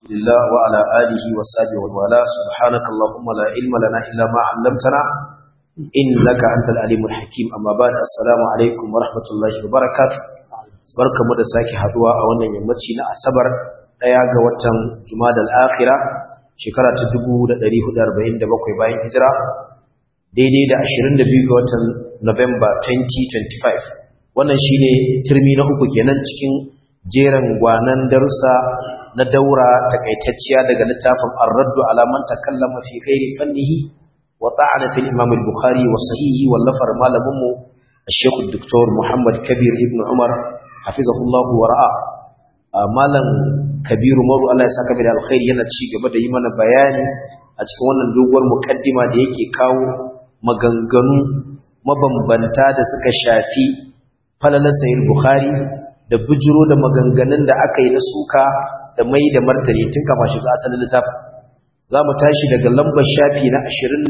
لله وعلى آله وصحبه والوالاه سبحانك اللهم لا علم لنا إلا ما علمتنا إنك أنت العليم الحكيم أما بعد السلام عليكم ورحمة الله وبركاته barka mu da sake haduwa a wannan yammaci na asabar daya ga watan jumadal akhira shekara ta 1447 bayan hijira daidai da 22 ga watan November 2025 wannan shine turmi na uku kenan cikin jeran gwanan darussa na daura takaitacciya daga littafin ar-raddu ala man takallama fi ghairi fannihi wa ta'ana fil imam al-bukhari wa sahihi wallafar malamin mu الشيخ الدكتور محمد كبير ابن عمر حفظه wa ra'a. malam kabiru maru Allah ya saka bi da alkhairi yana ci gaba da yi mana bayani a cikin wannan doguwar mukaddima da yake kawo maganganu mabambanta da suka shafi falalar sahih bukhari da bujiro da maganganun da aka yi na suka da mai da martani tun kama shiga asalin littafin za mu tashi daga lambar shafi na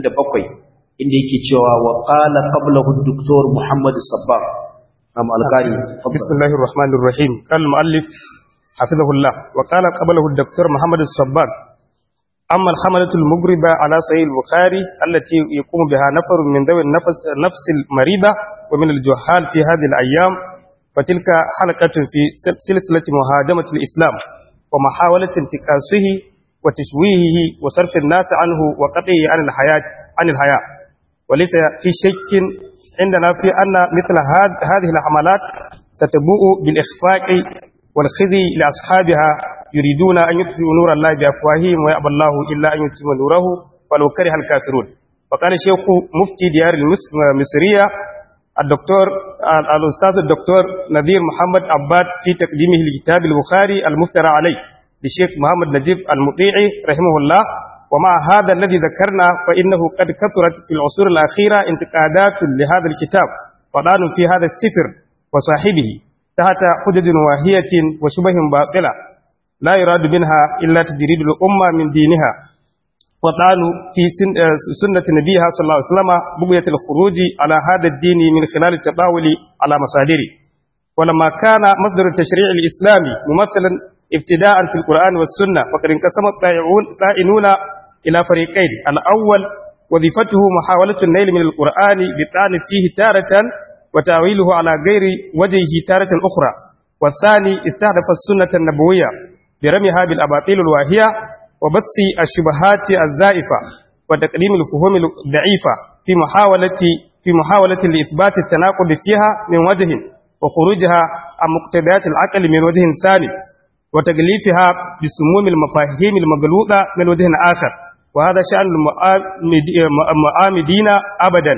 27 inda yake cewa wa qala qablahu ad-doktor Muhammad Sabbar am al-Qari bismillahir rahmanir rahim qal muallif hafizahullah wa qala qablahu ad-doktor Muhammad Sabbar amma al-hamalatu al-mughriba ala sahih al-Bukhari allati yaqumu biha nafar min dawi an-nafs nafs al-marida wa min al-juhal fi hadhihi al-ayyam فتلك حلقة في سلسلة مهاجمة الإسلام ومحاولة انتكاسه وتشويهه وصرف الناس عنه وقطعه عن الحياة عن الحياة وليس في شك عندنا في أن مثل هذه الحملات ستبوء بالإخفاق والخزي لأصحابها يريدون أن يطفئوا نور الله بأفواههم ويأبى الله إلا أن يتم نوره ولو كره الكافرون وقال الشيخ مفتي ديار المصرية الدكتور الأستاذ الدكتور نذير محمد عباد في تقديمه لكتاب البخاري المفترى عليه للشيخ محمد نجيب المطيعي رحمه الله ومع هذا الذي ذكرنا فإنه قد كثرت في العصور الأخيرة انتقادات لهذا الكتاب وضان في هذا السفر وصاحبه تحت حجج واهية وشبه باطلة لا يراد منها إلا تجريد الأمة من دينها وطعنوا في سنة نبيها صلى الله عليه وسلم بغية الخروج على هذا الدين من خلال التطاول على مصادره ولما كان مصدر التشريع الإسلامي ممثلا ابتداء في القرآن والسنة فقد انقسم الطائنون إلى فريقين الأول وظيفته محاولة النيل من القرآن بالطعن فيه تارة وتأويله على غير وجهه تارة أخرى والثاني استهدف السنة النبوية برميها بالأباطيل الواهية وبث الشبهات الزائفة وتقديم الفهوم الضعيفة في محاولة في محاولة لإثبات التناقض فيها من وجه وخروجها عن مقتضيات العقل من وجه ثاني وتغليفها بسموم المفاهيم المغلوطة من وجه آخر وهذا شأن المعامدين أبدا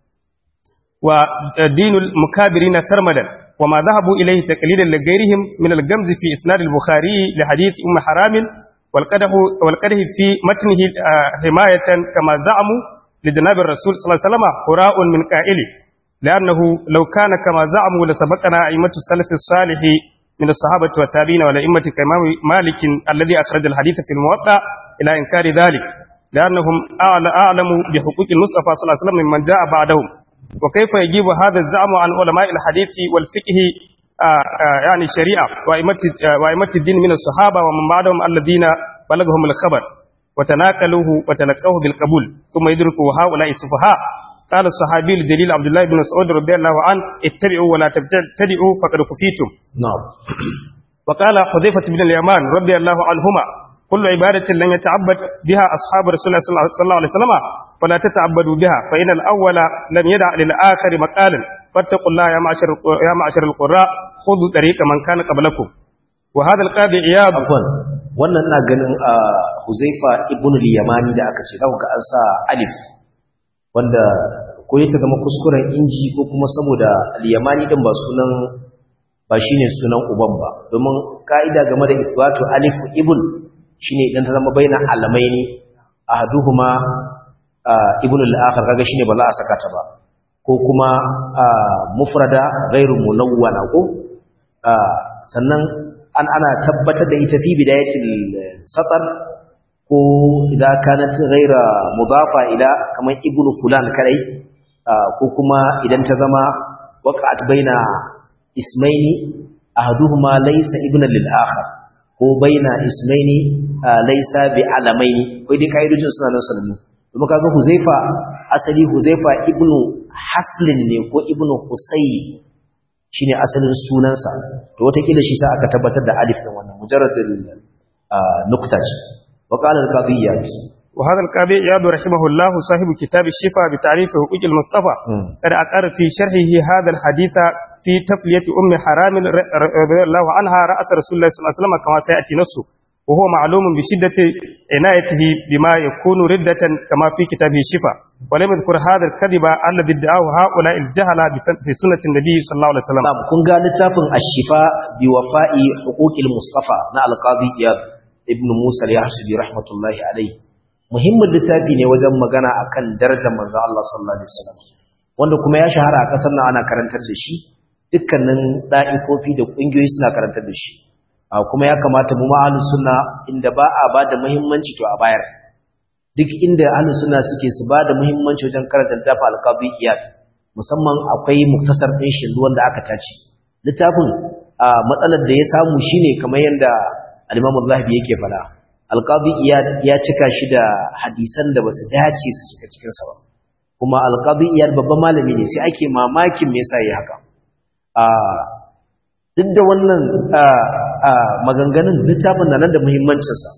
ودين المكابرين ثرمدا وما ذهبوا إليه تقليدا لغيرهم من الجمز في إسناد البخاري لحديث أم حرام والقده, والقده في متنه حماية كما زعموا لجناب الرسول صلى الله عليه وسلم هراء من قائله لأنه لو كان كما زعموا لسبقنا أئمة السلف الصالح من الصحابة والتابعين والأئمة كإمام مالك الذي أخرج الحديث في الموطأ إلى إنكار ذلك لأنهم أعلموا بحقوق المصطفى صلى الله عليه وسلم ممن جاء بعدهم وكيف يجيب هذا الزعم عن علماء الحديث والفقه آآ آآ يعني الشريعة وأئمة الدين من الصحابة ومن بعدهم الذين بلغهم الخبر وتناقلوه وتلقوه بالقبول ثم يدركوا هؤلاء السفهاء قال الصحابي الجليل عبد الله بن مسعود رضي الله عنه اتبعوا ولا تبتدئوا فقد كفيتم نعم وقال حذيفة بن اليمان رضي الله عنهما كل عبادة لم يتعبد بها أصحاب رسول الله صلى الله عليه وسلم فلا تتعبدوا بها فإن الأول لم يدع للآخر مقالا فاتقوا الله يا معشر يا معشر القراء خذوا طريق من كان قبلكم وهذا القاضي عياض afwan wannan ina ganin a Huzaifa ibn al-Yamani da aka ce zaka ga an sa alif wanda ko ta zama kuskuren inji ko kuma saboda al-Yamani din ba sunan ba shine sunan uban ba domin ka'ida game da isbatu alif ibn shine idan ta zama baina alamaini ahaduhuma ibn al-akhar kaga shine ba za a saka ta ba ko kuma mufrada ghairu munawwana ko sannan an ana tabbatar da ita fi bidayatil satar ko idan kanat ghaira mudafa ila kaman ibn fulan kadai ko kuma idan ta zama waqa'at baina ismaini ahaduhuma laysa ibn lil akhar ko baina ismaini laysa bi alamaini kai dai kaidojin suna nan sanannu kuma kaga Huzaifa asali Huzaifa ibnu Haslin ne ko ibnu Husayn shine asalin sunansa to wataƙila shi sa aka tabbatar da alif din wannan mujarradul nukta ce wa qala al-qadiyyat وهذا القاضي إياد رحمه الله صاحب كتاب الشفاء بتعريف حقوق المصطفى قد أقر في شرحه هذا الحديث في تفلية أم حرام رضي الله عنها رأس رسول الله صلى الله عليه وسلم كما سيأتي نصه وهو معلوم بشدة عنايته بما يكون ردة كما في كتابه الشفاء ولم يذكر هذا الكذب الذي ادعاه هؤلاء الجهلة في سنة النبي صلى الله عليه وسلم نعم كن قال لتافن الشفاء بوفاء حقوق المصطفى نا القاضي إياد ابن موسى اليحسبي رحمة الله عليه muhimmin littafi ne wajen magana akan darajar manzo Allah sallallahu alaihi wasallam wanda kuma ya shahara a kasar nan ana karantar da shi dukkanin da'ifofi da kungiyoyi suna karantar da shi kuma ya kamata mu ma'alus sunna inda ba a bada muhimmanci to a bayar duk inda ahlus sunna suke su bada muhimmanci wajen karanta littafin al-qadiyat musamman akwai muktasar din shi wanda aka tace littafin matsalar da ya samu shine kamar yanda al-Imam Az-Zahabi yake fada alƙadi ya cika shi da hadisan da ba su dace su shiga cikinsa ba kuma alƙadi iyad babban malami ne sai ake mamakin me yasa yi haka duk da wannan maganganun littafin na nan da muhimmancinsa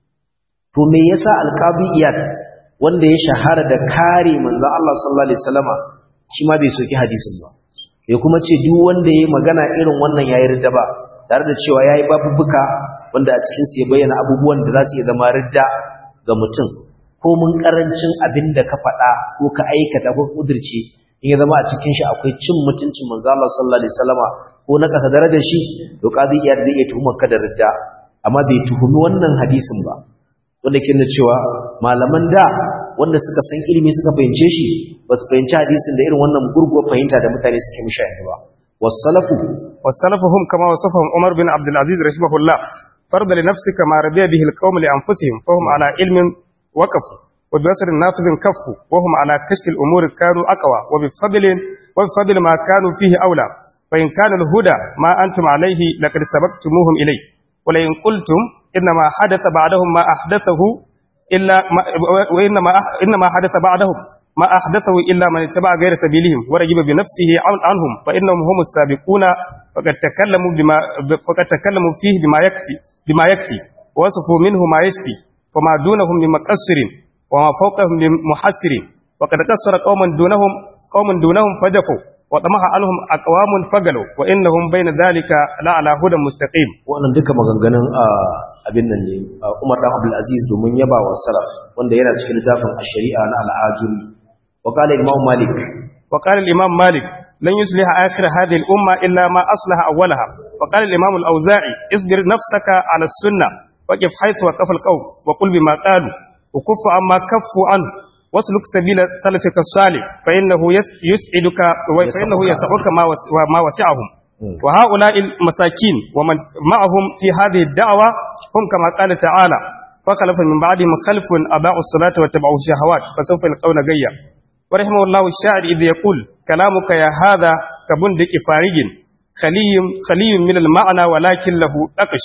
to me yasa alƙadi iyad wanda ya shahara da kare manzon Allah sallallahu alaihi wasallama shi ma bai soki hadisin ba ya kuma ce duk wanda ya yi magana irin wannan yayi ridda ba tare da cewa yayi babubuka wanda a cikin su ya bayyana abubuwan da za su iya zama ridda ga mutum ko mun karancin abin da ka faɗa ko ka aikata ko kudirce in ya zama a cikin shi akwai cin mutuncin manzo Allah sallallahu alaihi wasallama ko na kasa darajar shi to qadi iyad zai iya tuhumar ka da ridda amma bai tuhumi wannan hadisin ba wanda ke nuna cewa malaman da wanda suka san ilimi suka fahimce shi ba su fahimci hadisin da irin wannan gurguwar fahimta da mutane suke mishi yanzu ba wasalafu wasalafu hum kama wasafahum Umar bin Abdul Aziz rahimahullah فرض لنفسك ما رضي به القوم لأنفسهم فهم على علم وقفوا وببصر نافذ كفوا وهم على كشف الأمور كانوا أقوى وبفضل, وبفضل ما كانوا فيه أولى فإن كان الهدى ما أنتم عليه لقد سبقتموهم إليه ولئن قلتم إنما حدث بعدهم ما أحدثه إلا ما وإنما إنما حدث بعدهم ما أحدثه إلا من اتبع غير سبيلهم ورجب بنفسه عنهم فإنهم هم السابقون فقد تكلموا بما فقد تكلموا فيه بما يكفي بما يكفي وصفوا منه ما يشفي فما دونهم من مقصر وما فوقهم من محسر وقد قصر قوما دونهم قوم دونهم فجفوا وطمح عنهم أقوام فقلوا وإنهم بين ذلك لا على هدى مستقيم wannan duka maganganun abin nan ne Umar dan Abdul Aziz domin yaba wa salaf wanda yana cikin littafin ash-shari'a na al-ajuri wa qala Imam Malik وقال الإمام مالك لن يصلح آخر هذه الأمة إلا ما أصلح أولها وقال الإمام الأوزاعي اصبر نفسك على السنة وقف حيث وقف القوم وقل بما قالوا وكف عما كفوا عنه واسلك سبيل سلفك الصالح فإنه يسعدك فإنه يسعك ما وسعهم وهؤلاء المساكين ومن معهم في هذه الدعوة هم كما قال تعالى فخلف من بعدهم خلف أضاعوا الصلاة واتبعوا الشهوات فسوف يلقون غيا ورحمه الله الشاعر إذ يقول كلامك يا هذا كبندك فارج خلي خلي من المعنى ولكن له أقش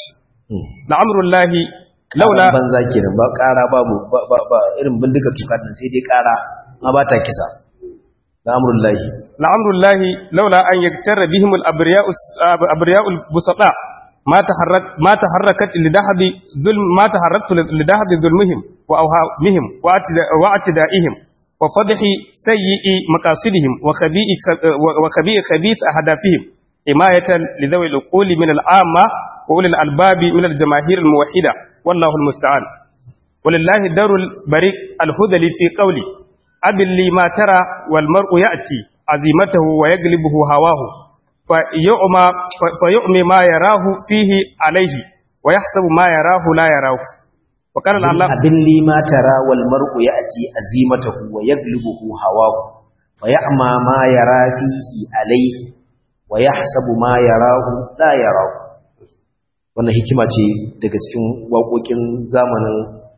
لعمر الله laula banza kenan ba ƙara babu ba irin bindiga tuka din sai dai ƙara ma ba ta kisa la'amrullahi la'amrullahi laula an yaktara bihim al-abriya'u abriya'ul busata ma taharrak ma taharrakat lidahbi zulm ma taharraktu lidahbi zulmihim wa awhamihim wa atida'ihim wa fadhi sayyi'i maqasidihim wa khabi'i wa khabi'i khabith ahdafihim himayatan lidhawi al-uquli min al-amma وأولي الألباب من الجماهير الموحدة والله المستعان ولله دار البريء الهذلي في قولي أبل لي ما ترى والمرء يأتي عزيمته ويقلبه هواه فيؤمى, فيؤمي ما يراه فيه عليه ويحسب ما يراه لا يراه وقال الله أبل لي ما ترى والمرء يأتي عزيمته ويقلبه هواه فيعمى ما يرى فيه عليه ويحسب ما يراه لا يراه wannan hikima ce daga cikin waƙoƙin zamanin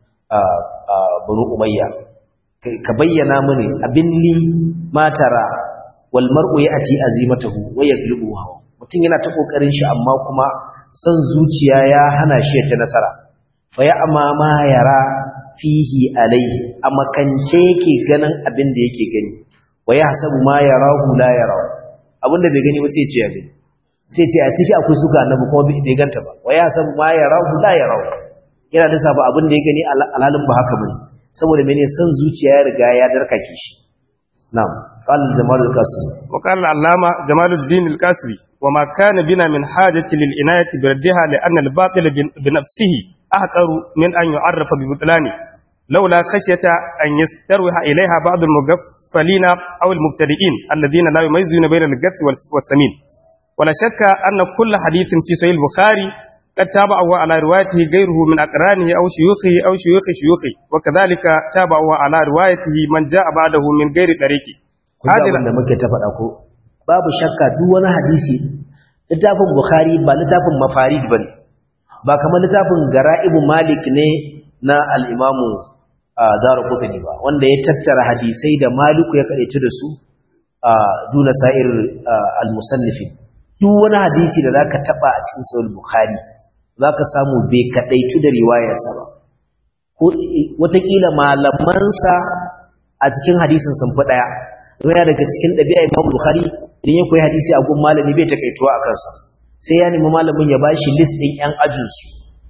banu umayya ka bayyana mini abin li matara wal mar'u ya'ti azimatahu wa yaghlibu hawa mutum yana ta kokarin shi amma kuma san zuciya ya hana shi ya ci nasara fa ya'ma ma yara fihi alaihi a makance yake ganin abin da yake gani wa yahsabu ma yarahu la yarahu abinda bai gani ba sai ce ya gani sai ce a ciki akwai suka annabi kuma bai ganta ba wa yahsabu ma yarahu la yarahu yana da safa abin da ya gani alhalin ba haka bane saboda mene san zuciya ya riga ya darkake shi na'am qala jamal al-qasri wa qala al-allama jamaluddin al-qasri wa ma kana bina min hajati lil inayati bi raddiha li anna al-batil bi nafsihi ahqaru min an yu'arrafa bi butlani laula khashyata an yastarwiha ilayha ba'd al-mughaffalina aw al-mubtadi'in alladhina la yumayyizuna bayna al-gath was-samin ولا شك أن كل حديث في صحيح البخاري قد تابعه على روايته غيره من أقرانه أو شيوخه أو شيوخ شيوخه وكذلك تابعه على روايته من جاء بعده من غير طريقه هذا wanda muke ta faɗa ko babu shakka duk wani hadisi littafin bukhari ba littafin mafarid bane ba kamar littafin gara'ibu malik ne na al-imamu daruqutni ba wanda ya tattara hadisai da maliku ya kadaice da su duna sa'ir al-musannifin duk wani hadisi da zaka taba a cikin sahih bukhari za ka samu bai kaɗaitu da riwayarsa ba ko watakila malamansa a cikin hadisin sun fi ɗaya yana daga cikin ɗabi'a imam bukhari idan ya koyi hadisi a gun malami bai takaituwa a kansa sai ya nemi malamin ya bashi list ɗin yan ajinsu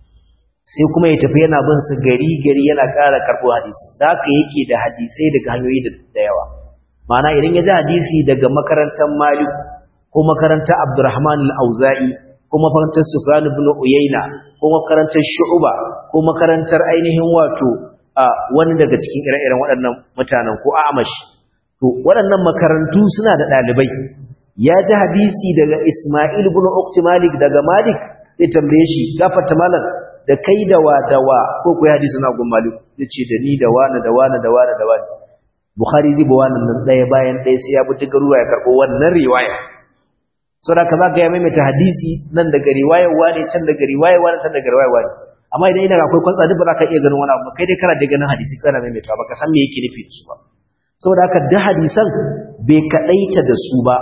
sai kuma ya tafi yana bin su gari gari yana ƙara karɓo hadisi da haka yake da hadisai daga hanyoyi da yawa ma'ana idan ya ji hadisi daga makarantar malik ko makarantar abdurrahman al-auza'i ko makarantar Sufyan ibn Uyayna ko makarantar Shu'ba ko makarantar ainihin wato wani daga cikin ire-iren waɗannan mutanen ko Amash to waɗannan makarantu suna da ɗalibai ya ji hadisi daga Isma'il ibn Uqti Malik daga Malik zai tambaye shi gafarta malam da kai da wa da wa ko ko hadisi na gun Malik yace da ni da wani da wani da wani da wani Bukhari zai ba wannan nan ɗaya bayan ɗaya sai ya bi ta garuwa ya karɓo wannan riwaya saboda ka za ka yi maimaita hadisi nan daga riwayar wani can daga riwayar wani can daga riwayar wani amma idan ina akwai kwantsa duk ba za ka iya ganin wani abu kai dai kana da ganin hadisi kana maimaita ba ka san me yake nufi su ba saboda haka da hadisan bai kaɗaita da su ba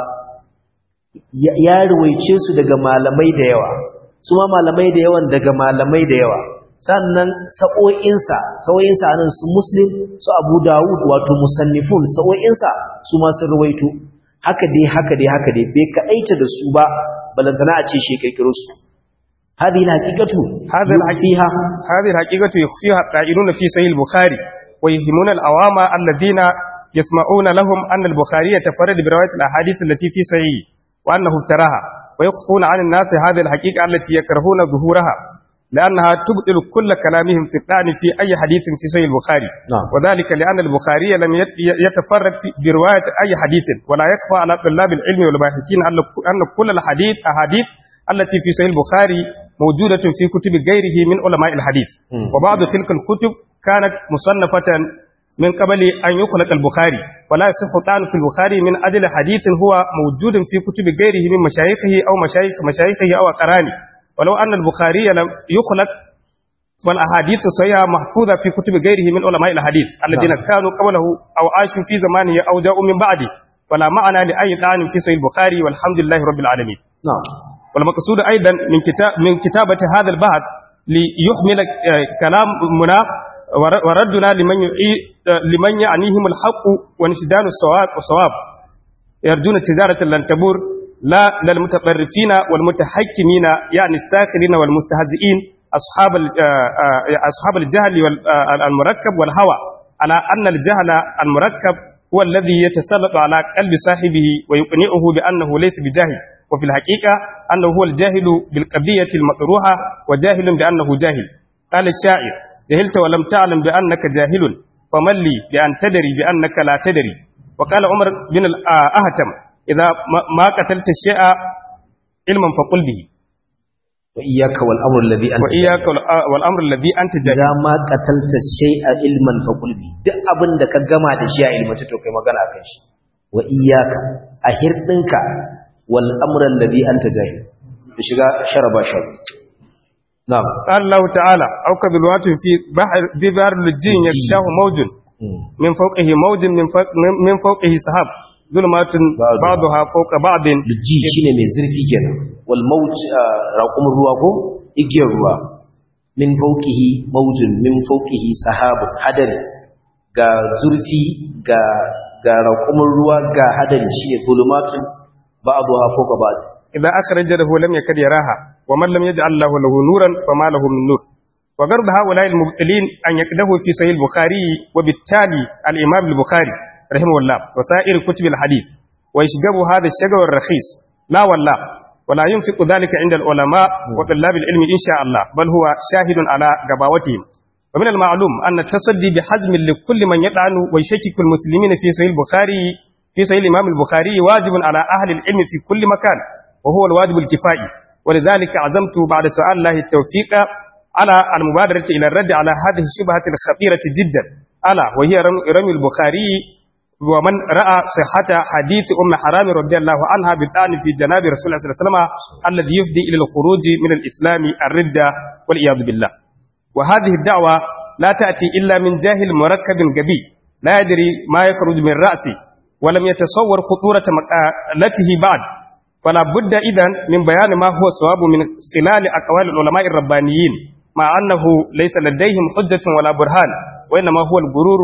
ya ruwaice su daga malamai da yawa su ma malamai da yawan daga malamai da yawa sannan sa'o'insa sa'o'insa anan su muslim su abu dawud wato musannifun sa'o'insa su ma sun ruwaito haka dai haka dai haka dai bai kaɗaita da su ba balantana a ce shi kirkiro su هذه الحقيقة هذا فيها هذه الحقيقة يخفيها القائلون في صحيح البخاري ويهمون العوام الذين يسمعون لهم أن البخاري يتفرد برواية الأحاديث التي في صحيح وأنه افتراها ويخفون عن الناس هذه الحقيقة التي يكرهون ظهورها لأنها تبطل كل كلامهم في الطعن في أي حديث في صحيح البخاري نعم. وذلك لأن البخاري لم يت- يتفرد في- برواية أي حديث ولا يخفى على طلاب العلم والباحثين أن أن كل الحديث أحاديث التي في صحيح البخاري موجودة في كتب غيره من علماء الحديث مم. وبعض تلك الكتب كانت مصنفة من قبل أن يخلق البخاري ولا يصح الطعن في البخاري من أجل حديث هو موجود في كتب غيره من مشايخه أو مشايخ مشايخه أو أقرانه ولو أن البخاري لم يخلق والأحاديث الصحيحة محفوظة في كتب غيره من علماء الحديث الذين كانوا قبله أو عاشوا في زمانه أو جاءوا من بعده ولا معنى لأي طعن في صحيح البخاري والحمد لله رب العالمين نعم والمقصود أيضا من كتاب من كتابة هذا البحث ليحمل آه، كلامنا ور- وردنا لمن يعي- آه، لمن يعنيهم الحق وانشدان الصواب الصواب يرجون تجارة لن تبور لا للمتطرفين والمتحكمين يعني الساخرين والمستهزئين أصحاب ال- آه، آه، أصحاب الجهل وال- آه، المركب والهوى على أن الجهل المركب هو الذي يتسلط على قلب صاحبه ويقنعه بأنه ليس بجاهل وفي الحقيقة أنه هو الجاهل بالقضية المطروحة وجاهل بأنه جاهل قال الشاعر جهلت ولم تعلم بأنك جاهل فمن لي بأن تدري بأنك لا تدري وقال عمر بن الأهتم إذا ما- ما قتلت الشيء علما فقل به وإياك والأمر الذي أنت وإياك والأ- والأمر الذي أنت جاهل إذا ما قتلت الشيء علما فقل به duk abin da ka gama da shi a ilmata to kai magana akan shi wa iyyaka a hirdinka wal amra alladhi anta jahil da shiga sharaba shar na'am قال الله تعالى أو كبلوات في بحر في بحر اللجين يغشاه موج من فوقه موج من فوق من فوقه سحاب ظلمات بعضها فوق بعض ji shine mai zurfi kenan wal maut raqumur ruwa ko igiyar ruwa min fawqihi mawjun min fawqihi sahabun hadari ga zurfi ga ga raƙumin ruwa ga hadari shine zulumatun ba'daha fawqa ba'd إذا أخرج له لم يكد يراها ومن لم يجعل الله له نورا فما له من نور وغرض هؤلاء المبطلين أن يقده في صحيح البخاري وبالتالي الإمام البخاري رحمه الله وسائر كتب الحديث ويشجب هذا الشجر الرخيص لا والله ولا ينفق ذلك عند العلماء وطلاب العلم إن شاء الله بل هو شاهد على جباوتهم ومن المعلوم أن التصدي بحزم لكل من يطعن ويشكك المسلمين في صحيح البخاري في صحيح الإمام البخاري واجب على أهل العلم في كل مكان وهو الواجب الكفائي ولذلك عزمت بعد سؤال الله التوفيق على المبادرة إلى الرد على هذه الشبهة الخطيرة جدا ألا وهي رمي البخاري ومن رأى صحة حديث أم حرام رضي الله عنها بالآن في جناب رسول الله صلى الله عليه وسلم الذي يفضي إلى الخروج من الإسلام الردة والعياذ بالله وهذه الدعوة لا تأتي إلا من جاهل مركب جبي لا يدري ما يخرج من رأسه ولم يتصور خطورة مقالته بعد فلا بد إذن من بيان ما هو الصواب من خلال أقوال العلماء الربانيين مع أنه ليس لديهم حجة ولا برهان وإنما هو الغرور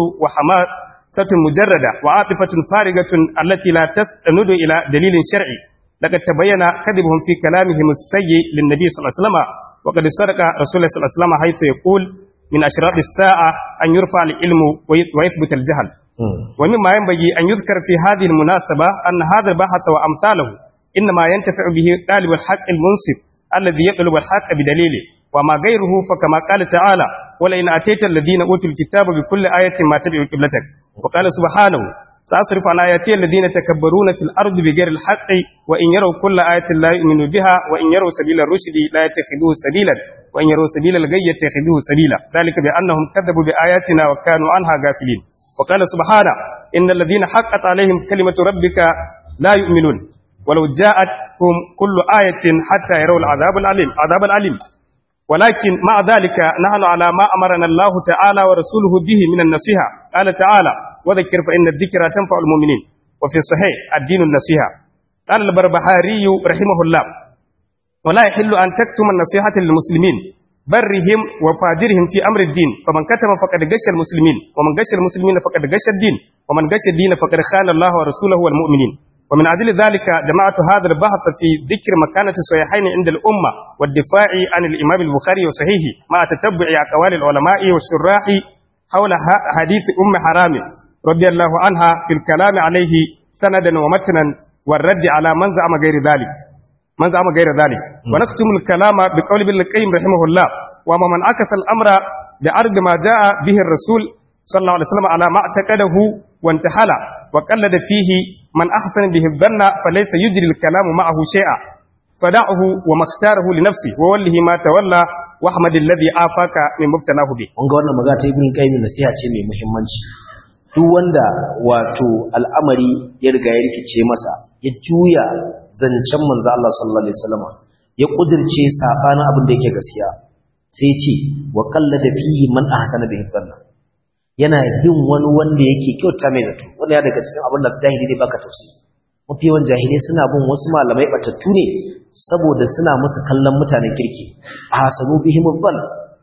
وحماسة مجردة وعاطفة فارغة التي لا تستند إلى دليل شرعي لقد تبين كذبهم في كلامهم السيء للنبي صلى الله عليه وسلم وقد صدق رسول الله صلى الله عليه وسلم حيث يقول من أشراط الساعة أن يرفع العلم ويثبت الجهل ومما ينبغي أن يذكر في هذه المناسبة أن هذا البحث وأمثاله إنما ينتفع به طالب الحق المنصف الذي يطلب الحق بدليله وما غيره فكما قال تعالى ولئن أتيت الذين أوتوا الكتاب بكل آية ما تبعوا قبلتك وقال سبحانه سأصرف عن آياتي الذين تكبرون في الأرض بغير الحق وإن يروا كل آية لا يؤمنوا بها وإن يروا سبيل الرشد لا يتخذوه سبيلا وإن يروا سبيل الغي يتخذوه سبيلا ذلك بأنهم كذبوا بآياتنا وكانوا عنها غافلين وقال سبحانه إن الذين حقت عليهم كلمة ربك لا يؤمنون ولو جاءتهم كل آية حتى يروا العذاب العليم عذاب العليم ولكن مع ذلك نحن على ما أمرنا الله تعالى ورسوله به من النصيحة قال تعالى وذكر فإن الذكرى تنفع المؤمنين وفي الصحيح الدين النصيحة قال البربهاري رحمه الله ولا يحل أن تكتم النصيحة للمسلمين برهم وفاجرهم في أمر الدين فمن كتم فقد غش المسلمين ومن غش المسلمين فقد غش الدين ومن غش الدين فقد خان الله ورسوله والمؤمنين ومن أجل ذلك جمعت هذا البحث في ذكر مكانة الصحيحين عند الأمة والدفاع عن الإمام البخاري وصحيحه مع تتبع أقوال العلماء والشراح حول حديث أم حرام رضي الله عنها في الكلام عليه سندا ومتنا والرد على من زعم غير ذلك من زعم غير ذلك ونختم الكلام بقول ابن القيم رحمه الله وما من عكس الأمر بعرض ما جاء به الرسول صلى الله عليه وسلم على ما اعتقده وانتحل وقلد فيه من أحسن به الظن فليس يجري الكلام معه شيئا فدعه وما اختاره لنفسه ووله ما تولى واحمد الذي آفاك من مبتناه به wanga wannan magana ta ibn qayyim nasiha ce mai muhimmanci duk wanda wato al'amari ya riga ya rikice masa ya juya zancen manzo Allah sallallahu alaihi wasallam ya kudirce sabanin abin da yake gaskiya sai ce wa qallada fihi man ahsana bihi dhanna yana bin wani wanda yake kyauta mai zato wanda ya daga cikin abin da jahili ne baka tausayi mafi yawan jahilai suna bin wasu malamai batattu ne saboda suna musu kallon mutanen kirki a hasanu bihim dhann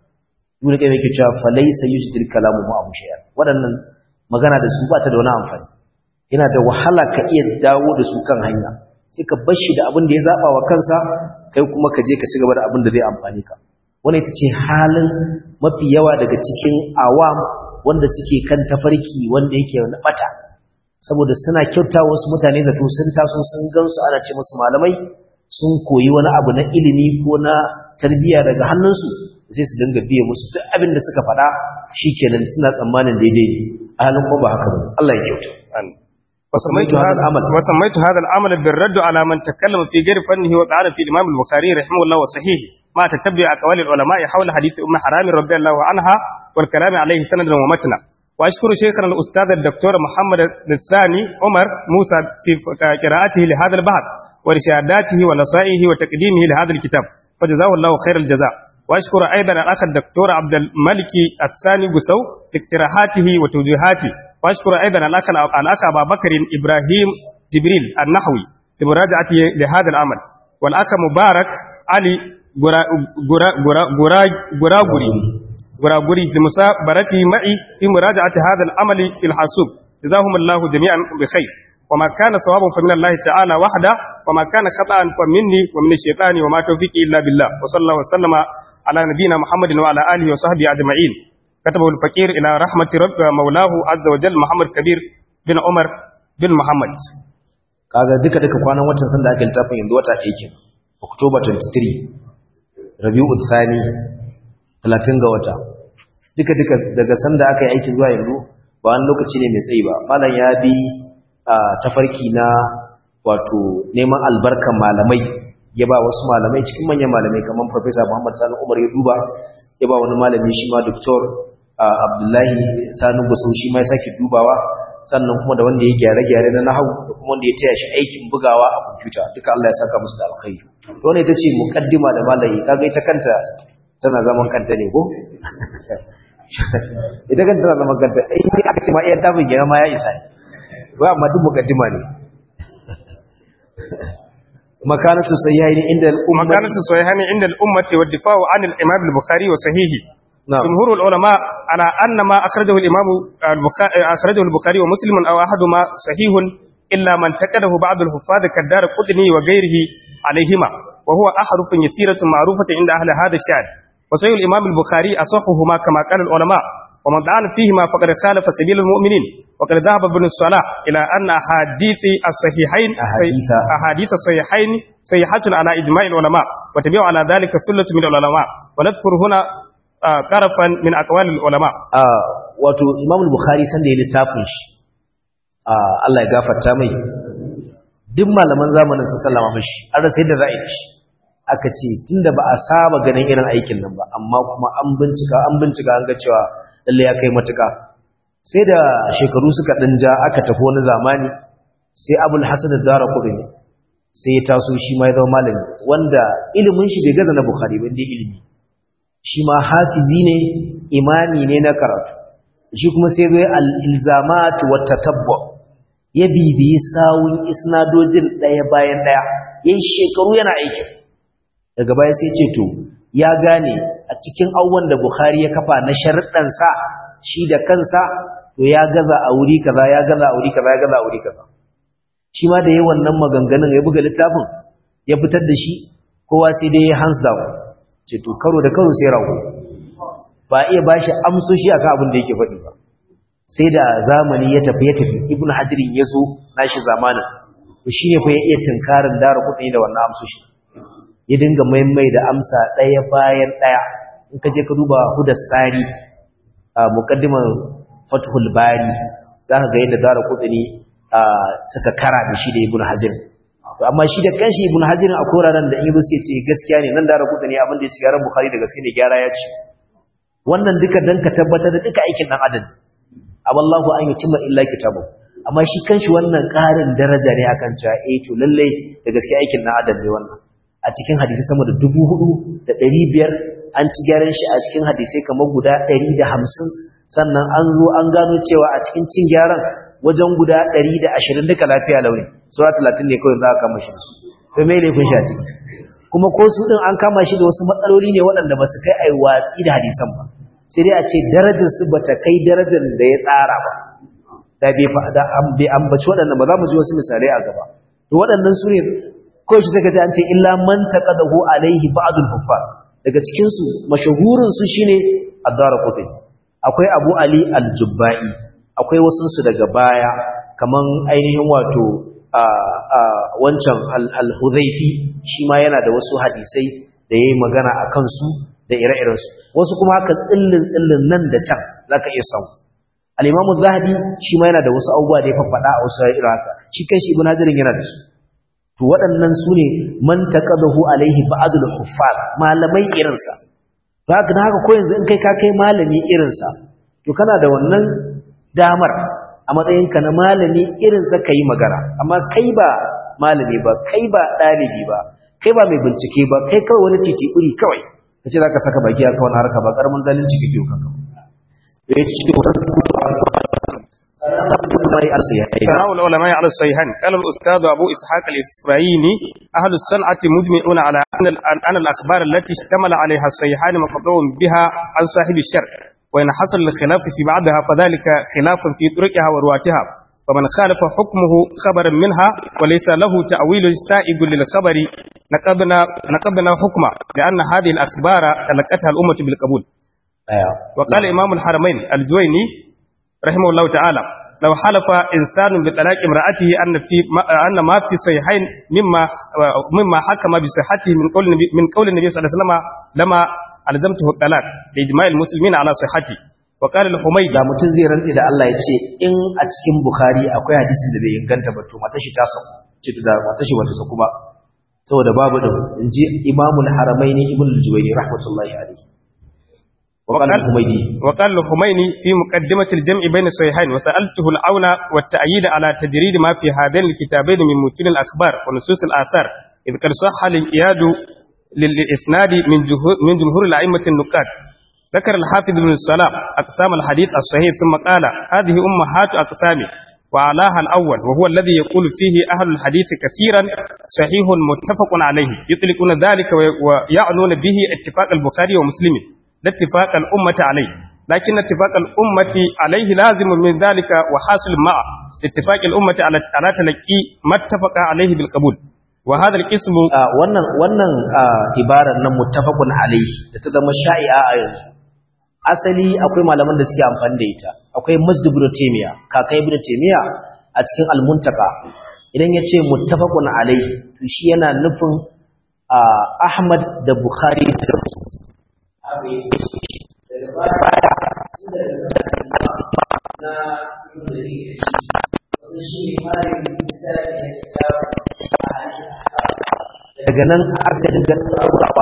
dole kai yake cewa falaysa yusdil kalamu ma abu shay'an waɗannan magana da su ba ta da wani amfani yana da wahala ka iya dawo da su kan hanya sai ka bar shi da abin da ya zaba wa kansa kai kuma ka je ka ci gaba da abin da zai amfani ka wannan ita ce halin mafi yawa daga cikin awam wanda suke kan tafarki wanda yake na bata saboda suna kyauta wasu mutane zato sun taso sun gansu ana ce musu malamai sun koyi wani abu na ilimi ko na tarbiyya daga hannunsu sai su dinga biye musu duk abin da suka faɗa shikenan suna tsammanin daidai ne a halin ko ba haka ba Allah ya kyauta وسميت هذا العمل وسميت هذا العمل بالرد على من تكلم في غير فنه وقال في الامام البخاري رحمه الله وصحيحه ما تتبع اقوال العلماء حول حديث ام حرام رضي الله عنها والكلام عليه سندا ومتنا واشكر شيخنا الاستاذ الدكتور محمد الثاني عمر موسى في قراءته لهذا البحث ورشاداته ونصائحه وتقديمه لهذا الكتاب فجزاه الله خير الجزاء واشكر ايضا الاخ الدكتور عبد الملك الثاني بسو في اقتراحاته وتوجيهاته واشكر ايضا الاخ الاخ ابا بكر ابراهيم جبريل النحوي لمراجعته لهذا العمل والاخ مبارك علي guraguri guraguri fi musabarati ma'i fi muraja'ati hadha al-amal fi al-hasub jazahumullahu jami'an bi khair وما كان صوابا فمن الله تعالى وحده وما كان خطأ فمني ومن الشيطان وما توفيقي إلا بالله وصلى الله وسلم على نبينا محمد وعلى آله وصحبه أجمعين كتبه الفقير إلى رحمة رب مولاه عز وجل محمد كبير بن عمر بن محمد kaga duka duka kwanan watan sanda aka littafin yanzu wata ɗaya ke October 23 Rabiul Thani 30 ga wata duka duka daga sanda aka yi aikin zuwa yanzu ba wani lokaci ne mai tsayi ba malam ya bi a tafarki na wato neman albarkan malamai ya ba wasu malamai cikin manyan malamai kamar Professor Muhammad Sani Umar ya duba ya ba wani malami shi ma Dr. Abdullahi Sani Gusau shi ma ya sake dubawa sannan kuma da wanda ya gyare-gyare na nahawu da kuma wanda ya taya shi aikin bugawa a kwamfuta duka Allah ya saka musu da alkhairi to wannan ita ce muqaddima da malami kaga ita kanta tana zaman kanta ne ko ita kanta tana zaman kanta in aka ce ma iya tafin gina ma ya isa ne ba amma duk mukaddima ne makanatu sahihaini inda al-ummah makanatu sahihaini inda al-ummah wa difa'u 'an al-imam al-bukhari wa sahihi جمهور العلماء على أن ما أخرجه الإمام البخاري أخرجه البخاري ومسلم أو أحدهما صحيح إلا من تكده بعض الحفاظ كالدار قدني وغيره عليهما وهو أحرف يسيرة معروفة عند أهل هذا الشعر وصحيح الإمام البخاري أصحهما كما قال العلماء ومن دعان فيهما فقد خالف سبيل المؤمنين وقد ذهب ابن الصلاح إلى أن أحاديث الصحيحين أحاديث. أحاديث الصحيحين صحيحة على إجماع العلماء وتبيع على ذلك ثلة من العلماء ونذكر هنا آه، طرفا من أقوال العلماء Ah, wato Imam Bukhari sanda ya littafin shi ah, Allah ya gafarta mai duk malaman zamanin sun sallama mashi an rasa yadda za a yi da shi aka ce tunda ba a saba ganin irin aikin nan ba amma kuma an bincika an bincika an ga cewa lalle ya kai matuka sai da shekaru suka dan ja aka tafi wani zamani sai Abul Hasan ad-Darqutni sai ya taso shi ma ya zama malami wanda ilimin shi bai gaza na Bukhari ba inda ilimi shi ma hafizi ne imani ne na karatu shi kuma sai zai al-ilzamat wa tatabbu ya bibiyi sawun isnadojin daya bayan daya yayin shekaru yana aiki daga baya sai ce to ya gane a cikin abubuwan da Bukhari ya kafa na sharuɗan sa shi da kansa to ya gaza a wuri kaza ya gaza a wuri kaza ya gaza a wuri kaza shi ma da yayin wannan maganganun ya buga littafin ya fitar da shi kowa sai dai ya hands down ce to karo da karo sai rago ba iya bashi amsoshi akan abin da yake faɗi ba sai da zamani ya tafi ya tafi ibnu hajirin ya zo nashi zamanin to shine fa ya iya tunkarin dara kuɗi da wannan amsoshi ya dinga maimai da amsa ɗaya bayan ɗaya in ka je ka duba hudar sari a muqaddimar fathul bari za ka ga yadda dara kuɗi suka kara da shi da ibnu hajirin to amma shi da kanshi ibn hajar a koraran da ibn sai ce gaskiya ne nan da rabu ne abin da ya ci garan bukhari da gaskiya ne gyara ya ce wannan duka dan ka tabbatar da duka aikin dan adam aballahu an yutimma illa kitabu amma shi kanshi wannan karin daraja ne akan cewa eh to lalle da gaskiya aikin dan adam ne wannan a cikin hadisi sama da 4500 an ci gyaran shi a cikin hadisai kamar guda 150 sannan an zo an gano cewa a cikin cin gyaran wajen guda 120 duka lafiya launi sura 30 ne kawai za a kama shi da su to me laifin shi a ciki kuma ko su din an kama shi da wasu matsaloli ne waɗanda ba su kai ai watsi da hadisan ba sai dai a ce darajar su bata kai darajar da ya tsara ba da bai da bai ambaci waɗannan ba za mu ji wasu misalai a gaba to waɗannan su ne kawai shi saka ce an ce illa man taqadahu alaihi ba'dul kuffar daga cikin su mashahurin su shine ad-darqutni akwai abu ali al-jubba'i akwai wasunsu daga baya kaman ainihin wato wancan al-huzaifi shi ma yana da wasu hadisai da ya yi magana a kansu da ire-irensu wasu kuma haka tsillin-tsillin nan da can za ka iya samu al'imamu zahabi shi ma yana da wasu abubuwa da ya faɗa a wasu irin haka shi kan shi ibn hajarin yana da su to waɗannan su ne man taqadahu alaihi ba'dul huffaz malamai irinsa to haka da haka ko yanzu in kai ka kai malami irinsa to kana da wannan damar a matsayinka na malami irinsa ka yi magana amma kai ba malami ba kai ba ɗalibi ba kai ba mai bincike ba kai kawai wani titi uri kawai ka ce za ka saka baki a kawai harka ba ƙaramin zalunci kake yau kanka ya ce ulama al-sayyi'ain ثناء العلماء على الصحيحين قال الأستاذ أبو إسحاق الإسرائيلي أهل الصنعة مجمعون على أن أن الأخبار التي اشتمل عليها الصحيحان مقطوع بها عن صاحب الشر وإن حصل الخلاف في بعضها فذلك خلاف في طرقها ورواتها فمن خالف حكمه خبرا منها وليس له تأويل سائق للخبر نقبنا نقبنا حكمه لأن هذه الأخبار تلقتها الأمة بالقبول وقال إمام الحرمين الجويني رحمه الله تعالى لو حلف إنسان بطلاق امرأته أن في ما أن ما في صحيحين مما مما حكم بصحته من قول النبي من قول النبي صلى الله عليه وسلم لما ألزمته الطلاق لإجماع المسلمين على صحته وقال الحميدي da mutum zai rantsi da Allah ya ce in a cikin Bukhari akwai hadisin da bai inganta ba to matashi ta saku ce da matashi wata saku ba saboda babu din inji Imamul Haramaini Ibn al-Juwayni rahmatullahi alayhi وقال الحميدي وقال الحميني في مقدمة الجمع بين الصحيحين وسألته العون والتأييد على تجريد ما في هذين الكتابين من متون الأخبار ونصوص الآثار إذ قد صح الانقياد للإسناد من جمهور, من جمهور الأئمة النقاد ذكر الحافظ بن السلام أقسام الحديث الصحيح ثم قال هذه أمهات أقسامه وعلاها الأول وهو الذي يقول فيه أهل الحديث كثيرا صحيح متفق عليه يطلقون ذلك ويعنون به اتفاق البخاري ومسلم لا اتفاق الأمة عليه لكن اتفاق الأمة عليه لازم من ذلك وحاصل مع اتفاق الأمة على على تلقي ما اتفق عليه بالقبول وهذا القسم wannan wannan ibarar nan muttafaqun alayhi da ta zama sha'i'a a yanzu asali akwai malaman da suke amfani da ita akwai masjid ibn taymiya kaka ibn taymiya a cikin al-muntaka idan yace muttafaqun alayhi to shi yana nufin ahmad da bukhari da daga nan aka dinga tsaurawa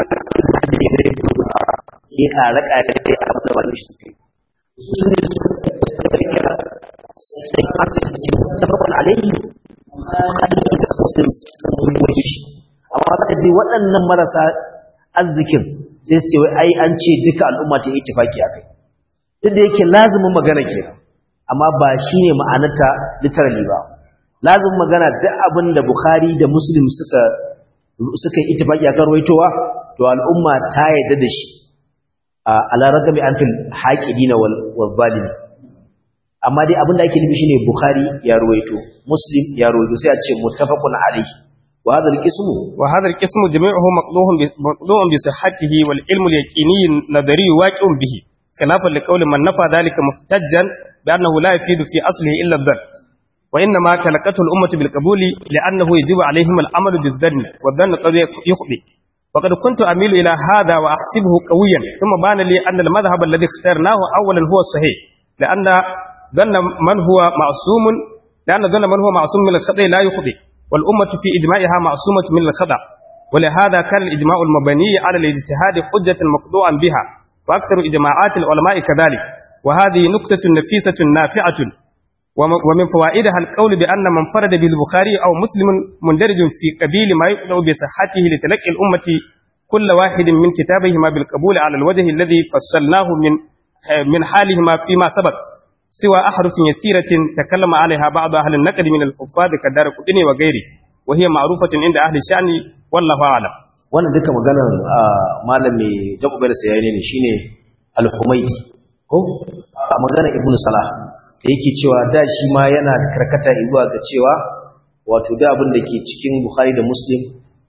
ya kare kare da ya abu da wani shi suke su ne suka kira sai aka ce sababin alaihi hali da sosai sun wani shi amma ka ji waɗannan marasa arzikin sai su ce wai ai an ce duka al'umma ta yi tafaki a kai duk da yake lazumin magana kenan amma ba shi ne ma'anarta literally ba lazumin magana duk abin da bukhari da muslim suka suka yi itifaki a karwaitowa to al'umma ta yadda da shi a laragami an fil haƙidina wal zalimi amma dai abin da ake nufi shine bukhari ya ruwaito muslim ya ruwaito sai a ce muttafaqun alayhi وهذا القسم وهذا القسم جميعه مقضوع مقضوع بصحته والعلم اليقيني النظري واقع به خلافا لقول من نفى ذلك محتجا بأنه لا يفيد في أصله إلا الظن وإنما تلقته الأمة بالقبول لأنه يجب عليهم العمل بالظن والظن قد يخطئ وقد كنت أميل إلى هذا وأحسبه قويا ثم بان لي أن المذهب الذي اخترناه أولا هو الصحيح لأن ظن من هو معصوم لأن ظن من هو معصوم من الخطأ لا يخطئ والأمة في إجماعها معصومة من الخطأ ولهذا كان الإجماع المبني على الاجتهاد حجة مقضوعا بها وأكثر إجماعات العلماء كذلك وهذه نكتة نفيسة نافعة ومن فوائدها القول بأن من فرد بالبخاري أو مسلم مندرج في قبيل ما يقنع بصحته لتلقي الأمة كل واحد من كتابهما بالقبول على الوجه الذي فصلناه من من حالهما فيما سبق سوى أحرف يسيرة تكلم عليها بعض أهل النقد من الحفاظ كدار قدني وغيره وهي معروفة عند أهل الشأن والله أعلم wannan duka maganar malami jaku bai da sayani ne shine al-humaydi ko a maganar ibnu salah da yake cewa da shi ma yana karkata zuwa ga cewa wato da abin da ke cikin bukhari da muslim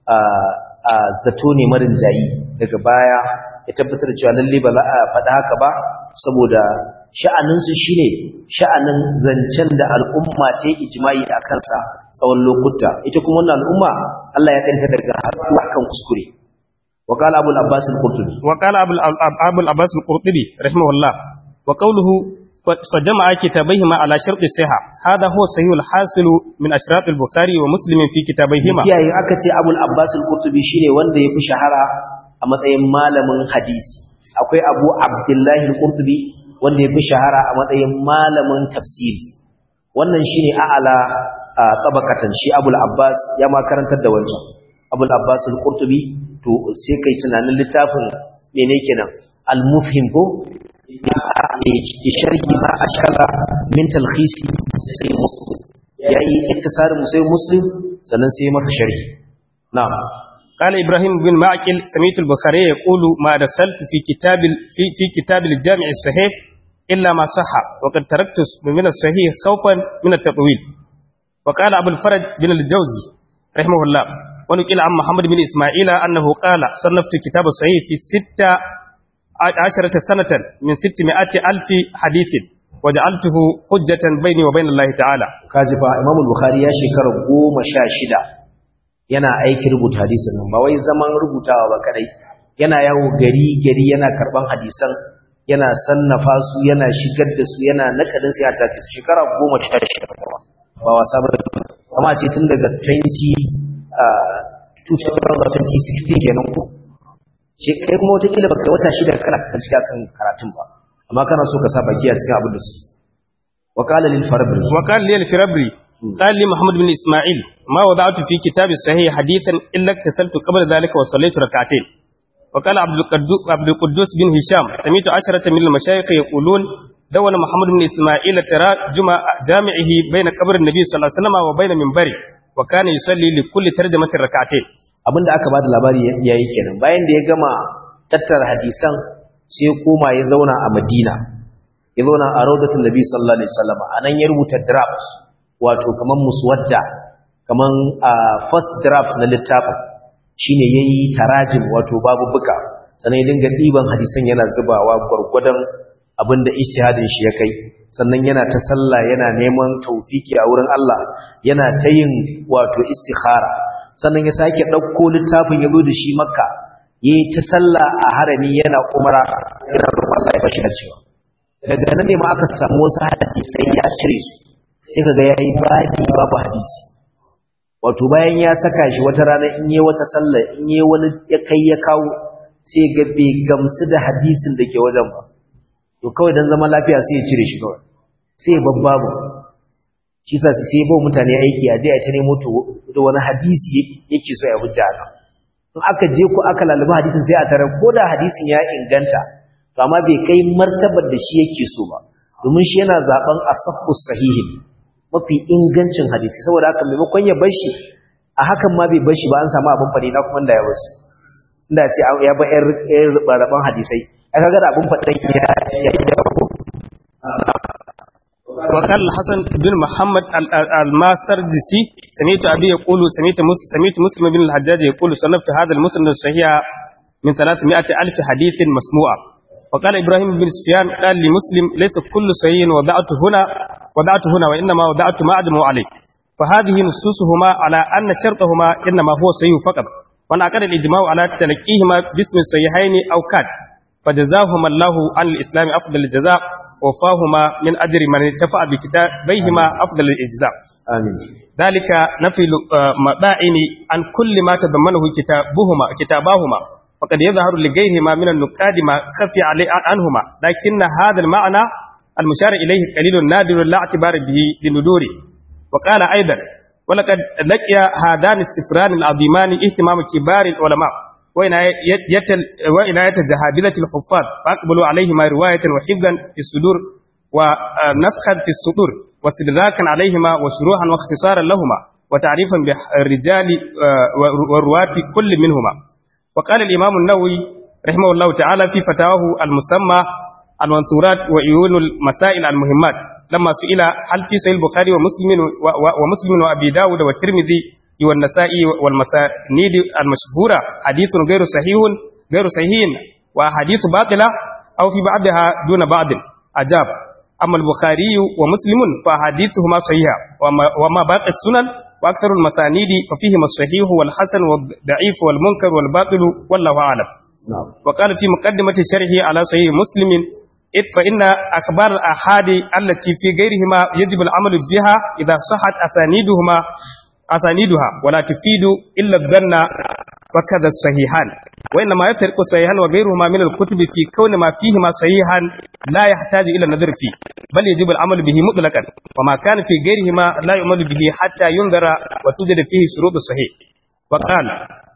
a zato ne marin jayi daga baya ya tabbatar da cewa lalle ba za a faɗa haka ba saboda sha'aninsu shine sha'anin zancen da al'umma ta yi ijma'i a kansa tsawon lokuta ita kuma wannan al'umma Allah ya kanta daga haɗuwa kan kuskure wa qala abul abbas al-qurtubi wa qala abul abul abbas al-qurtubi rahimahullah wa qawluhu فجمع كتابيهما على شرط الصحة هذا هو صحيح الحاصل من أشراط البخاري ومسلم في كتابيهما kiyaye aka ce abul abbas al-qurtubi shine wanda ya fi shahara a matsayin malamin hadisi akwai abu abdullahi al-qurtubi wanda ya fi shahara a matsayin malamin tafsiri wannan shine a'ala a tabakatan shi abul abbas ya ma karantar da wancan abul abbas al-qurtubi to sai kai tunanin littafin mene kenan al-mufhim ko بشرح ما أشكل من تلخيص سي مسلم يعني اختصار مسيح مسلم سننسي مس شرح نعم قال إبراهيم بن معقل سمعت البخاري يقول ما رسلت في كتاب في, في كتاب الجامع الصحيح إلا ما صح وقد تركت من الصحيح خوفا من التطويل وقال أبو الفرج بن الجوزي رحمه الله ونقل عن محمد بن إسماعيل أنه قال صنفت كتاب الصحيح في ستة عشرة سنة من ستمائة ألف حديث وجعلته حجة بيني وبين الله تعالى kajifa Imam Bukhari ya shekara goma sha shida yana aiki rubuta hadisin nan ba wai zaman rubutawa ba kadai yana yawo gari gari yana karban hadisan yana sannafa su yana shigar da su yana nakadin sai ya tace su shekara goma sha shida ba wasa ba amma ce tun daga 20 2016 kenan ko shi kai kuma wata kila baka wata shida kana kan shiga kan karatun ba amma kana so ka sa baki a cikin abin da su wa qala lil farabri وقال لي الفربري قال لي محمد بن إسماعيل ما وضعت في كتاب الصحيح حديثا إلا اكتسلت قبل ذلك وصليت ركعتين وقال عبد القدو- عبد القدوس بن هشام سمعت عشرة من المشايخ يقولون دون محمد بن إسماعيل ترى جمع جامعه بين قبر النبي صلى الله عليه وسلم وبين منبره وكان يصلي لكل ترجمة ركعتين abinda aka bada labari yayi kenan bayan da ya gama tattara hadisan sai ya koma ya zauna a Madina ya zauna a Rawdatul Nabi sallallahu alaihi wasallam anan ya rubuta draft wato kaman muswadda kaman first draft na littafin shine yayi tarajim wato babu buka sannan ya dinga diban hadisan yana zubawa gurgudan abinda ijtihadin shi ya kai sannan yana ta sallah yana neman tawfiki a wurin Allah yana ta yin wato istikhara sannan ya sake ɗauko littafin ya zo da shi makka ya yi ta sallah a harami yana umara yana roƙon Allah ya bashi da cewa daga nan ne ma aka samu wasu hadisai ya cire su sai kaga yayi babi babu hadisi wato bayan ya saka shi wata rana in yi wata sallah in yi wani ya kai ya kawo sai ga bai gamsu da hadisin da ke wajen ba to kawai dan zama lafiya sai ya cire shi kawai sai babbabu shi sa sai ba mutane aiki a je a ta nemo to da wani hadisi yake so ya hujja nan in aka je ko aka laluba hadisin sai a tarar ko da hadisin ya inganta to amma bai kai martabar da shi yake so ba domin shi yana zaben asahhu sahihin mafi ingancin hadisi saboda haka maimakon ya bar shi a hakan ma bai bar shi ba an samu abin fadi na kuma da ya bar shi inda ce ya ba yar raban hadisai aka ga da abin fadan ya yi da وقال الحسن بن محمد الماسرجسي سمعت أبي يقول سمعت مسلم, سمعت مسلم بن الحجاج يقول صنفت هذا المسلم الصحيح من 300 ألف حديث مسموع وقال إبراهيم بن سفيان قال لمسلم ليس كل صحيح وضعت هنا وضعت هنا وإنما وضعت ما أعدم عليه فهذه نصوصهما على أن شرطهما إنما هو صحيح فقط ونعقد الإجماع على تلقيهما باسم الصحيحين أو كاد فجزاهما الله عن الإسلام أفضل الجزاء وفاهما من أجر من اتفع بكتابيهما أفضل الإجزاء آمين ذلك نفي مبائن عن كل ما تضمنه كتابهما كتاباهما وقد يظهر لغيرهما من النقاد ما خفي عليه عنهما لكن هذا المعنى المشار إليه قليل نادر لا اعتبار به لندوره وقال أيضا ولقد لقي هذان السفران العظيمان اهتمام كبار العلماء وعناية جهابذة الحفاظ فأقبلوا عليهما رواية وحفظا في الصدور ونسخا في السطور واستدراكا عليهما وشروحا واختصارا لهما وتعريفا بالرجال والرواة كل منهما وقال الإمام النووي رحمه الله تعالى في فتاواه المسمى المنصورات وعيون المسائل المهمات لما سئل هل في صحيح البخاري ومسلم ومسلم وأبي داود والترمذي والنسائي والمسانيد المشهورة حديث غير صحيح غير صحيح وحديث باطلة أو في بعضها دون بعض أجاب أما البخاري ومسلم فحديثهما صحيحة وما, وما باقي السنن وأكثر المسانيد ففيهما الصحيح والحسن والضعيف والمنكر والباطل والله أعلم نعم وقال في مقدمة شرحه على صحيح مسلم إذ فإن أخبار الأحاد التي في غيرهما يجب العمل بها إذا صحت أسانيدهما أسانيدها ولا تفيد إلا الظن وكذا الصحيحان وإنما يفترق الصحيحان وغيرهما من الكتب في كون ما فيهما صحيحا لا يحتاج إلى النظر فيه بل يجب العمل به مطلقا وما كان في غيرهما لا يعمل به حتى ينظر وتوجد فيه شروط الصحيح وقال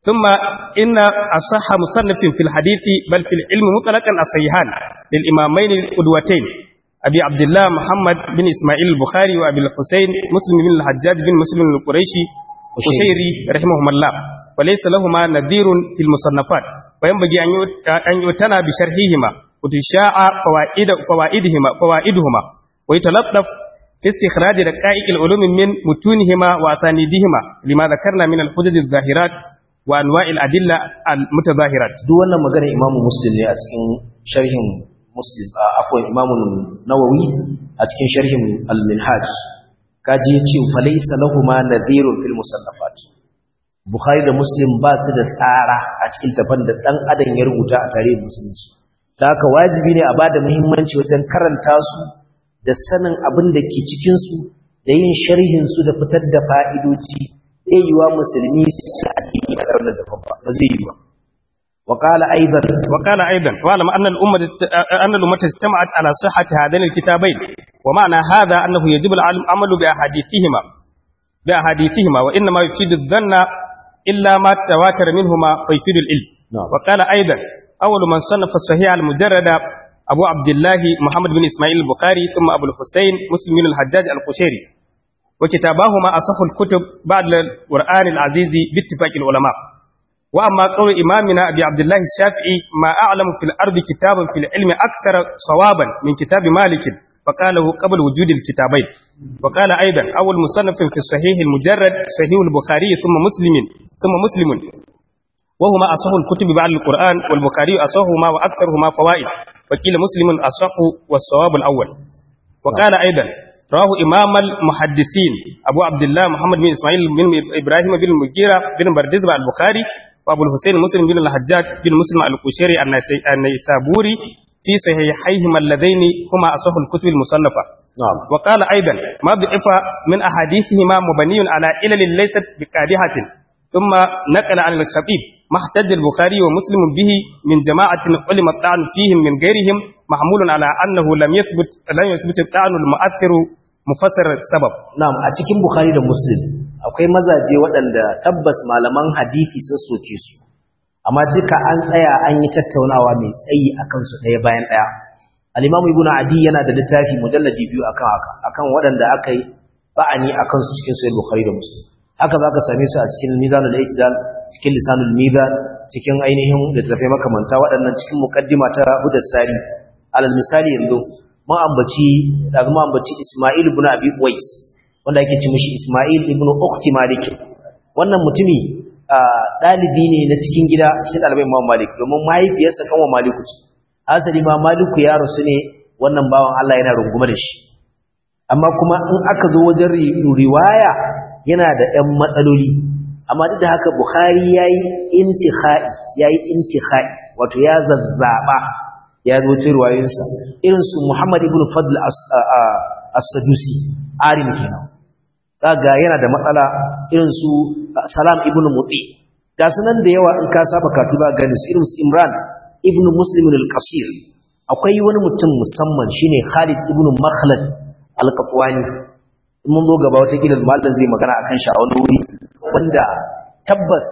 ثم إن أصح مصنف في الحديث بل في العلم مطلقا الصحيحان للإمامين القدوتين أبي عبد الله محمد بن إسماعيل البخاري وأبي الحسين مسلم بن الحجاج بن مسلم القريشي قشيري رحمهما الله وليس لهما نذير في المصنفات وينبغي أن يؤتنى بشرحهما وتشاع فوائد فوائدهما فوائدهما ويتلطف في استخراج دقائق العلوم من متونهما وأسانيدهما لما ذكرنا من الحجج الظاهرات وأنواع الأدلة المتظاهرات duk wannan magana imamu muslim ne a cikin sharhin muslim a afwan imamu nawawi a cikin sharhin al-minhaj kaji yace falaysa lahumu nadhirun fil musannafat bukhari da muslim ba su da tsara a cikin tafan da dan adam ya rubuta a tarihin musulunci da haka wajibi ne a bada muhimmanci wajen karanta su da sanin abin da ke cikin su da yin sharhin su da fitar da fa'idoji zai yi wa musulmi su addini a ƙarnar da babba ba zai yi ba وقال أيضا وقال أيضا واعلم أن الأمة أن الأمة اجتمعت على صحة هذين الكتابين ومعنى هذا أنه يجب العمل بأحاديثهما بأحاديثهما وإنما يفيد الظن إلا ما تواتر منهما فيفيد العلم نعم. وقال أيضا أول من صنف الصحيح المجرد أبو عبد الله محمد بن إسماعيل البخاري ثم أبو الحسين مسلم بن الحجاج القشيري وكتاباهما أصح الكتب بعد القرآن العزيز باتفاق العلماء وأما قول إمامنا أبي عبد الله الشافعي ما أعلم في الأرض كتاب في العلم أكثر صوابا من كتاب مالك فقاله قبل وجود الكتابين وقال أيضا أول مصنف في الصحيح المجرد صحيح البخاري ثم مسلم ثم مسلم وهما أصح الكتب بعد القرآن والبخاري أصحهما وأكثرهما فوائد وقيل مسلم أصح والصواب الأول وقال أيضا رواه إمام المحدثين أبو عبد الله محمد بن إسماعيل بن إبراهيم بن المغيرة بن بردزبة البخاري وأبو الحسين مسلم بن الحجاج بن مسلم القشيري النيسابوري في صحيحيهما اللذين هما أصح الكتب المصنفة نعم وقال أيضا ما ضعف من أحاديثهما مبني على علل ليست بقادحة ثم نقل عن الخطيب ما احتج البخاري ومسلم به من جماعة علم الطعن فيهم من غيرهم محمول على أنه لم يثبت لم يثبت الطعن المؤثر مفسر السبب na'am a cikin bukhari da muslim akwai mazaje waɗanda tabbas malaman hadisi sun soke su amma duka an tsaya an yi tattaunawa mai tsayi akan su ɗaya bayan ɗaya al-imamu ibnu adi yana da littafi mujalladi biyu akan haka akan waɗanda aka yi ba'ani akan su cikin sahih bukhari da muslim haka zaka same su a cikin mizanul i'tidal cikin lisanul mizan cikin ainihin littafai makamanta waɗannan cikin muqaddima ta hudus sari alal misali yanzu mun ambaci daga mun ambaci Isma'il ibn Abi Uwais wanda yake ci mishi Isma'il ibn Ukhti Malik wannan mutumi dalibi ne na cikin gida cikin dalibai Imam Malik domin mahaifiyarsa kanwa Maliku ce asali ma Maliku ya rasu ne wannan bawan Allah yana rungume da shi amma kuma in aka zo wajen riwaya yana da ɗan matsaloli amma duk da haka Bukhari yayi intikhai yayi intikhai wato ya zazzaba ya zo ta ruwayoyinsa irin su Muhammad ibn Fadl as-Sadusi arim kenan kaga yana da matsala irin su Salam ibn Muti ga sunan da yawa in ka saba katu za gani su irin su Imran ibn Muslim al-Qasir akwai wani mutum musamman shine Khalid ibn Makhlad al-Qatwani mun zo gaba wata kila mallan zai magana akan shi a wani wuri wanda tabbas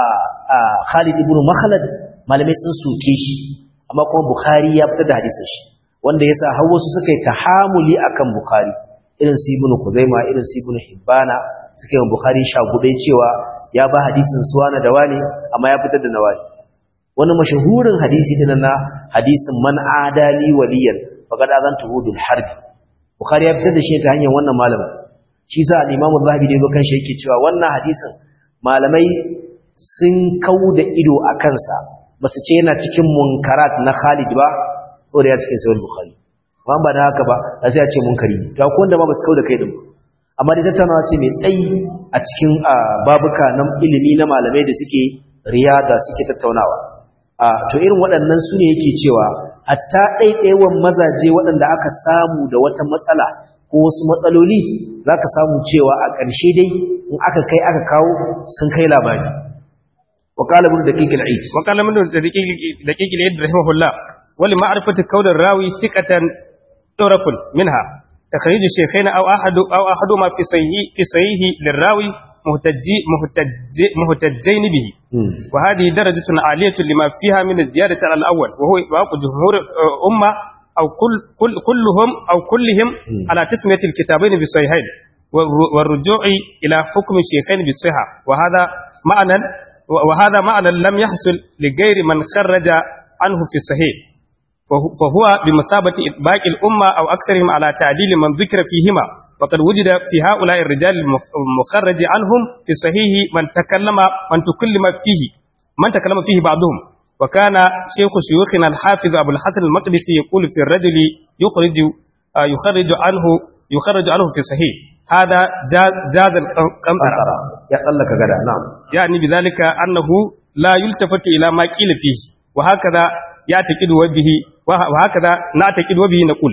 Khalid ibn Makhlad malamai sun soke shi amma kuma Bukhari ya fitar da hadisin shi wanda yasa har wasu suka yi tahamuli akan Bukhari irin su Ibn Khuzaima irin su Ibn Hibbana suka yi Bukhari shagudai cewa ya ba hadisin suwana da wani amma ya fitar da nawani wani mashahurin hadisi din na hadisin man adali waliyan faqad azantuhu bil harb Bukhari ya fitar da shi ta hanyar wannan malamin shi sa al-Imam Az-Zahabi da yazo kan shi yake cewa wannan hadisin malamai sun kauda ido a kansa ba su ce yana cikin munkarat na Khalid ba saboda ya cikin sahih Bukhari amma ba da haka ba da sai ya ce munkari ne to akwai wanda ma ba su kauda kai din amma dai tattaunawa ce mai tsayi a cikin babuka na ilimi na malamai da suke riyada suke tattaunawa to irin waɗannan su ne yake cewa hatta ɗaiɗaiwan mazaje waɗanda aka samu da wata matsala ko wasu matsaloli za ka samu cewa a ƙarshe dai in aka kai aka kawo sun kai labari وقال ابن دقيق العيد وقال ابن دقيق العيد رحمه الله ولمعرفة كون الراوي ثقة طرف منها تخريج الشيخين أو أحد أو أحدهما في صحيح في صحيح للراوي مهتجي مهتجي مهتجين به وهذه درجة عالية لما فيها من الزيادة على الأول وهو إطلاق جمهور أمة أو كل كل كلهم أو كلهم على تسمية الكتابين بالصحيحين والرجوع إلى حكم الشيخين بالصحة وهذا معنى وهذا معنى لم يحصل لغير من خرج عنه في الصحيح فهو بمثابة إطباق الأمة أو أكثرهم على تعديل من ذكر فيهما وقد وجد في هؤلاء الرجال المخرج عنهم في الصحيح من تكلم من تكلم فيه من تكلم فيه بعضهم وكان شيخ شيوخنا الحافظ أبو الحسن المقدسي يقول في الرجل يخرج يخرج عنه يخرج عنه في الصحيح هذا جاز, جاز القنطرة يقلك غدا نعم يعني بذلك أنه لا يلتفت إلى ما قيل فيه وهكذا يعتقد وبه وهكذا نعتقد وبه نقول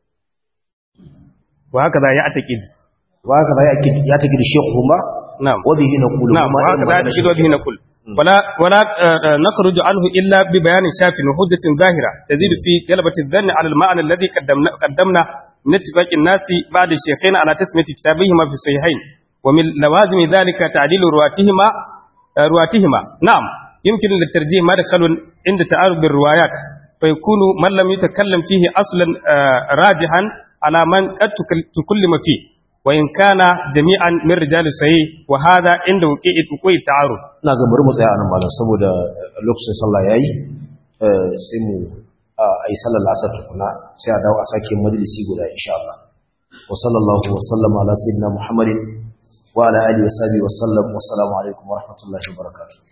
وهكذا يعتقد وهكذا يعتقد الشيخ هما نعم وبه نقول نعم وهكذا يعتقد وبه نقول ولا ولا نخرج عنه الا ببيان شاف وحجه ظاهره تزيد في جلبه الظن على المعنى الذي قدمنا قدمنا من اتفاق الناس بعد الشيخين على تسميه كتابهما في الصحيحين ومن لوازم ذلك تعديل رواتهما رواتهما نعم يمكن للترجيح مدخل عند تعارض الروايات فيكون من لم يتكلم فيه اصلا راجحا على من قد تكلم فيه وإن كان جميعا من رجال الصحيح وهذا عند وقوع وقوع التعارض ina ga bari mu tsaya anan malam saboda lokacin sallah yayi sai mu ayi sallar asar tukuna sai a dawo a sake majalisi guda insha Allah wa sallallahu wa sallama ala sayyidina Muhammadin wa ala alihi wa sahbihi wa sallam wa assalamu alaikum wa rahmatullahi wa barakatuh